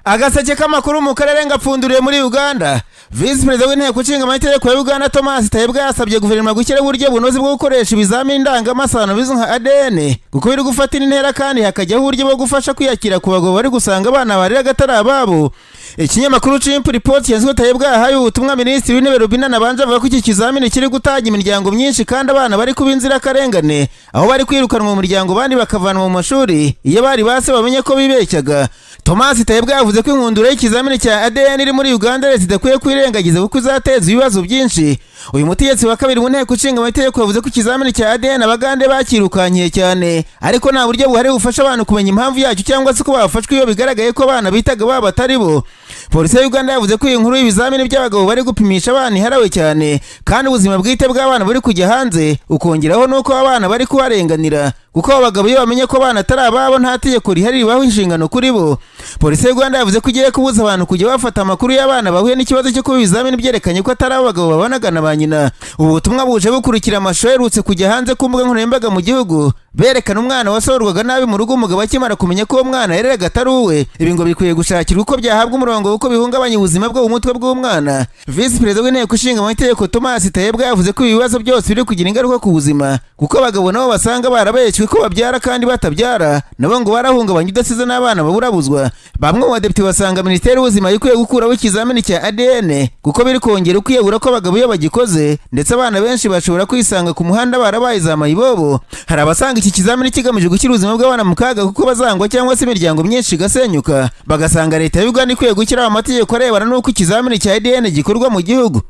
agaseke k'amakuru mu karere ngapfunduriye muri uganda visi perezida w'inteko ishinga amategeko ya uganda thomas tayebwa yasabye guverinoma gushyiraho uburyo bunoze bwo gukoresha ibizamini ndangamasano bizwi nka adn kuko biri gufatira intera kandi hakajyaho uburyo bwo gufasha kwiyakira ku bagabo bari gusanga abana barira agatari ababo ikinyamakuru chimp report yaswe tayebwa yahaye ubutumwa minisitiri w'intebe rubina nabanje avuga ko iki kizamini kiri gutanga imiryango myinshi kandi abana bari kuba inzirakarengane aho bari kwirukanwa mu muryango abandi bakavanwa mu mashuri iyo bari base bamenye ko bibeshyaga thomas tayebwa yavuze ko inkundura y'ikizamini cya adn iri muri uganda leta idakwiye kwirengagiza kuko izateza ibibazo byinshi uyu mutegetsi wa kabiri mu nteko ishinga amategeko yavuze ko ikizamini cya adn abagande bakirukankiye cyane ariko nta buryo buhari bufasha abantu kumenya impamvu yacyo cyangwa se ko bafashwe iyo bigaragaye ko abana bitaga babo atari bo polisi ya uganda yavuze ko iyi nkuru y'ibizamini by'abagabo bari gupimisha abana iharawe cyane kandi ubuzima bwite bw'abana buri kujya hanze ukongeraho n'uko abana bari kubarenganira kuko abo bagabo iyo bamenye ko abana atari ababo nta tegeko rihari ribaho inshingano kuri bo polisi ya uganda yavuze ko igiye kubuza abantu kujya bafata amakuru y'abana bahuye n'ikibazo cyo kuba ibizamini byerekanye ko atari abo bagabo babanagana ba nyina ubu butumwa buje bukurikira amashusho aherutse kujya hanze ku mbuga nkoranyambaga mu gihugu berekana umwana wasorwaga nabi mu rugo umugabo akimara kumenya ko uwo mwana yareraga atari uwe ibi ngo bikwiye gushakirwa uko byahabwa umurongo kuko bihungabanya ubuzima bwo mu mutwe bw'umwana visi perezida w'inteko ishinga amategeko thomas tayebwa yavuze ko ibi bibazo byose biri kugira ingaruka ku buzima kuko abagabo nabo basanga barabeshywe ko babyara kandi batabyara nabo ngo barahungabanya udasize n'abana baburabuzwa bamwe mu badepite basanga minisiteri y'ubuzima ikwiye gukuraho ikizamini cya adn kuko biri kongera ukiyegura ko abagabo iyo bagikoze ndetse abana benshi bashobora kwisanga ku muhanda barabaye za mayibobo hari abasanga iki kizamini kigamije gushyira ubuzima bw'abana mu kaga kuko bazangwa cyangwa se imiryango myinshi igasenyuka bagasanga leta y'u Uganda ikwiye gushyiraho amategeko arebana n'uko ikizamini cya ADN gikorwa mu gihugu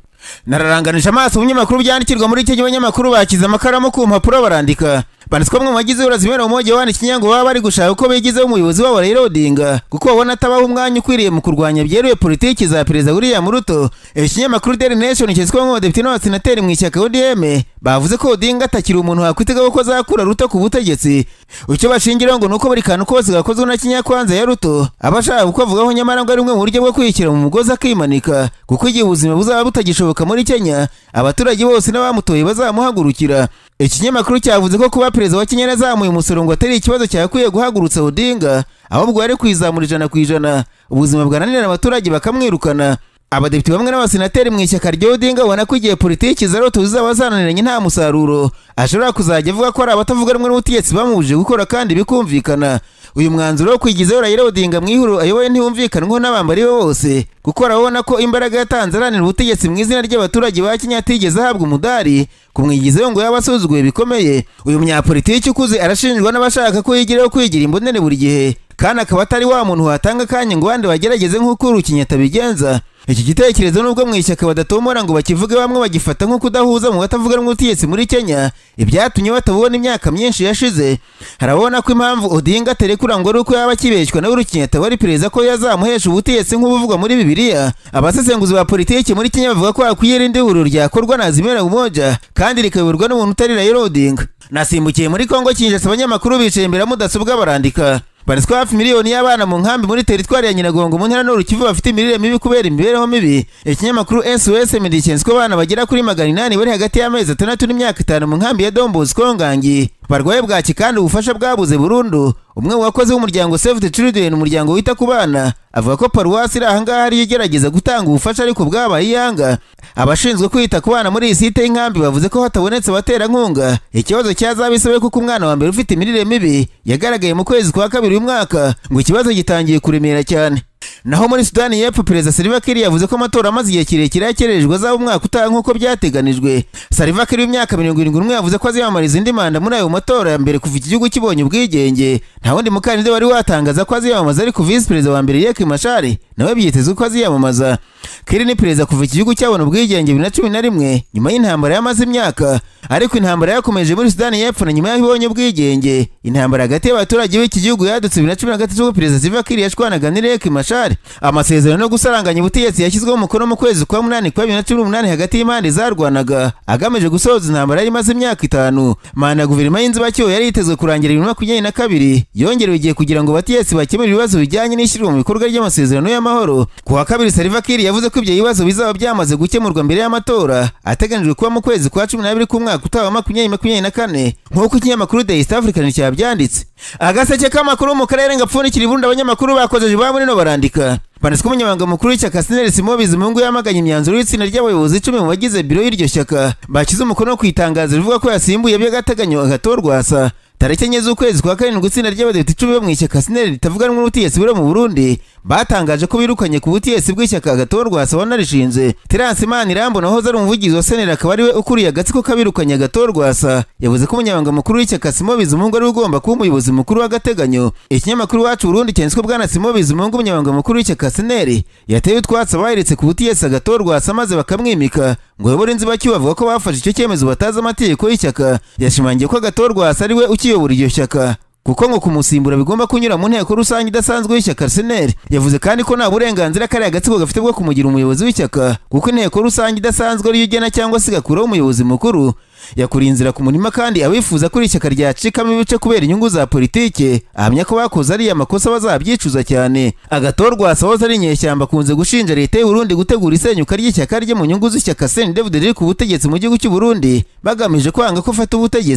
nararanganije amaso ibinyamakuru byandikirwa muri icyo gihe abanyamakuru bakize amakaramu ku mpapuro barandika banditswamo mu bagize uburozi bibera umujyi wandika inyango baba bari gushaka uko bigizeho umuyobozi wabo Raila Odinga kuko babona atabaho umwanya ukwiriye mu kurwanya byeruye politiki za perezida William Ruto ikinyamakuru Daily Nation cyiswe ngo depite n'abasenateri mu ishyaka ODM bavuze ko Odinga atakiri umuntu wakwitega ko azakura Ruto ku butegetsi icyo bashingiraho ngo nuko buri kantu kose gakozwe na kinyakwanza ya Ruto aba ashaka kukavugaho nyamara ngo ari bumwe mu buryo bwo kwiyishyira mu mugozi akimanika kuko igihe ubuzima buzaba butagishoboka muri Kenya abaturage bose n'abamutoye bazamuhagurukira ikinyamakuru cyavuze ko kuba perezida wa Kenya yazamuye umusoro ngo atari ikibazo cyakwiye guhagurutsa Odinga ahubwo yari kwizamura ijana ku ijana ubuzima bwananirana abaturage bakamwirukana abadepite bamwe n'abasenateri mu ishyaka rya Odinga ubona ko igihe politiki za Ruto zizaba zananiranye nta musaruro ashobora kuzajya avuga ko hari abatavuga rumwe n'ubutegetsi bamubujije gukora kandi bikumvikana uyu mwanzuro wo kwigizaho Raila Odinga mu ihuriro ayoboye ntiwumvikanwaho n'abambari be bose kuko urabona ko imbaraga yatanze aranira ubutegetsi mu izina ry'abaturage ba Kenya atigeze ahabwa umudari kumwigizaho ngo yaba asuzuguye bikomeye uyu munyapolitiki ukuze arashinjwa n'abashaka ko yigiraho kwigira imbonere buri gihe kandi akaba atari wa muntu watanga akanya ngo abandi bagerageze nk'uko urukinyata bigenza iki gitekerezo nubwo mu ishyaka badatomora ngo bakivuge bamwe bagifata nko kudahuza mu batavuga n'ubutegetsi muri Kenya ibyatumye batabubona imyaka myinshi yashize harabona ko impamvu Odinga aterekura ngo ari uko yaba akibeshywa na Urukinyata wari perezida ko yazamuhesha ubutegetsi nk'ubuvugwa muri Bibiliya abasesenguzi ba politiki muri Kenya bavuga ko hakwiye irindi huriro ryakorwa na Azimio la Umoja kandi rikayoborwa n'umuntu utari Raila Odinga nasimbukiye muri Kongo kinjasa abanyamakuru bicaye imbere ya mudasobwa barandika barizwa hafi miliyoni y'abana mu nkambi muri teritwari ya nyiragongo mu ntara n'urukivu bafite imirire mibi kubera imibereho mibi ikinyamakuru sos medecines ko abana bagera kuri magana inani bari hagati y'amezi atandatu n'imyaka itanu mu nkambi ya dombosco ngangi barwaye bwaki kandi ubufasha bwabuze burundu umwe mu bakozi b'umuryango save the children umuryango wita ku bana avuga ko paruwasi iri ahangaha ariyo igerageza gutanga ubufasha ariko bwabaye iyanga abashinzwe kwita ku bana muri iyi site y'inkambi bavuze ko hatabonetse abaterankunga ikibazo cyazabisobe kuko umwana wa mbere ufite imirire mibi yagaragaye mu kwezi kwa kabiri uyu mwaka ngo ikibazo gitangiye kuremera cyane naho muri sudani y'epfo perezida salva kiir yavuze ko amatora amaze igihe kirekire yakererejwe azaba umwaka utaha nk'uko byateganijwe salva kiir w'imyaka mirongo irindwi n'umwe yavuze ko aziyamamariza indi manda muri ayo matora ya mbere kuva iki gihugu kibonye ubwigenge nta wundi mukandida wari watangaza ko aziyamamaza ariko visi perezida wa mbere yek mashari nawe byitezwe ko aziyamamaza kiir ni perezida kuva iki gihugu cyabona ubwigenge bibiri na cumi na rimwe nyuma y'intambara y'amaze imyaka ariko intambara yakomeje muri sudani y'epfo na nyuma y'aho ibonye ubwigenge intambara hagati y'abaturage b'iki gihugu yadutse bibiri na cumi na gatatu ubwo perezida salva kiir yashwanaga n'irek mashari amasezerano no gusaranganya ubutegetsi yashyizweho umukono mu kwezi kwa munani kwa bibiri na cumi n'umunani hagati y'impande zarwanaga agamije gusohoza intambara yari imaze imyaka itanu manda ya guverinoma y'inzibacyuho yari yitezwe kurangira bibiri na makumyabiri na kabiri yongerewe igihe kugira ngo abategetsi bakemure ibibazo bijyanye n'ishyirwa mu bikorwa ry'amasezerano y'amahoro ku wa kabiri Salva Kiir yavuze ko ibyo bibazo bizaba byamaze gukemurwa mbere y'amatora ateganijwe kuba mu kwezi kwa cumi n'abiri k'umwaka utaha makumyabiri makumyabiri na kane nk'uko ikinyamakuru The East African cyabyanditse agaseke k'amakuru mu karere ngapfundikira ibundi abanyamakuru bakozeje ba muri no barandika kwandika banditse ko umunyamabanga mukuru w'ishyaka sineri simo bizimungu yamaganye imyanzuro y'itsinda ry'abayobozi icumi mu bagize biro y'iryo shyaka bashyize umukono ku itangazo rivuga ko yasimbuye by'agateganyo agatorwa asa tariki enye z'ukwezi kwa karindwi itsinda ry'abadepite icumi bo mu ishyaka sineri ritavuganwa n'ubutegetsi buri mu burundi batangaje ko birukanye ku butegetsi bw'ishyaka agatorwasa wanarishinze terance imana irambo nahoze ari umuvugizi wa seneri akaba ariwe ukuriye agatsiko k'abirukanye agatorwasa yavuze ko umunyamabanga mukuru w'ishyaka simo bizimungu ari ugomba kuba umuyobozi mukuru w'agateganyo ikinyamakuru iwacu burundi cyanditswe bwana simo bizimungu umunyamabanga mukuru w'ishyaka seneri yateye utwatsi abaheretse ku butegetsi agatorwasa maze bakamwimika ngo uyobore inzibacyuho bavuga ko bafashe icyo cyemezo batazi amategeko y'ishyaka yashimangiye ko agatorwasa ari we ukiyobora iryo shyaka kuko ngo kumusimbura bigomba kunyura mu nteko rusange idasanzwe y'ishyaka arsenal yavuze kandi ko nta burenganzira kariya agatsiko gafite bwo kumugira umuyobozi w'ishyaka kuko inteko rusange idasanzwe ariyo igena cyangwa se igakuraho umuyobozi mukuru yakuriye inzira ku murima kandi abifuza ko iri shyaka ryacikamo ibice kubera inyungu za politike ahamya ko bakoze ariya makosa bazabyicuza cyane agatorwa wahoze ari inyeshyamba akunze gushinja leta y'u Burundi gutegura isenyuka ry'ishyaka rye mu nyungu z'ishyaka seni david riri ku butegetsi mu gihugu cy'u Burundi bagamije kwanga ko afata ubutegetsi